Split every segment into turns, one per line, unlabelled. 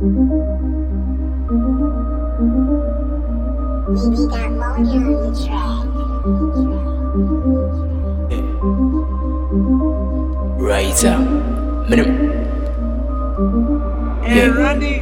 We got money on the track.
Right up. Minimum.
Hey, Randy.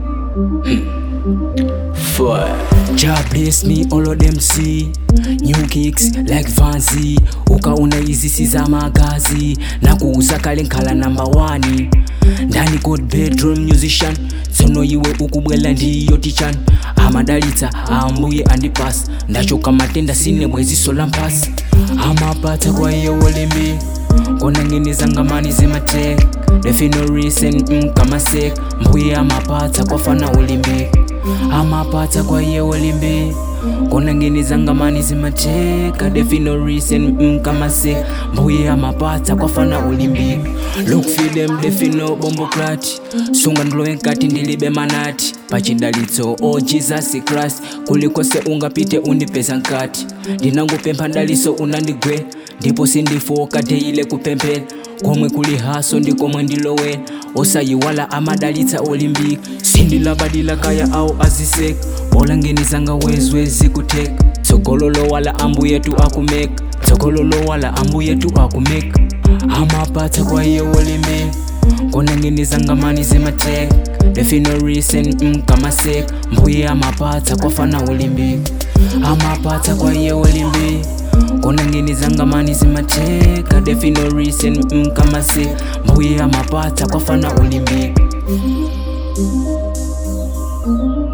Four. Jah bless me, all of them see New kicks like Vanzi ukaona hizi si za magazi na kuuza kale nkhala number one ndani god bedroom musician tsono iwe ukubwela ndiyo tichan amadalitsa ambuye andipasa ndachoka matenda sine bweziso la mpasi amapata kwa iye wolembi kona ngene zangamani zimatek defino reason mkamasek mbuye amapata kwafana ulimbi amapata kwa iye wolimbi kona ngene zangamani zimateka defino reason mkamase mbuye amapata kwafana ulimbi look for them defino bombokrati sunga ndilowe nkati ndilibe manati pachidalitso o jesus christ kulikose ungapite undipeza nkati ndinangupempha ndaliso unandigwe ndipo sindifoka teile kupemphera komwe kuli haso ndikomwe ndilowera osayiwala amadalitsa olimbika sindilabadila kaya awo aziseka olangenizanga wezwezi kuteka tsogololo wala ambuyetu akumeka tsogololo wala ambuyetu akumeka amapatsa kwa iye wolemeka konangenizangamani zimateka defino reason mkamaseka mbuye amapatsa kwafana ulimbika amapatsa kwa iye wolimbi konangenizangamani zimateka defino reason mkamaseka mbuye amapatsa kwafana ulimbika
Thank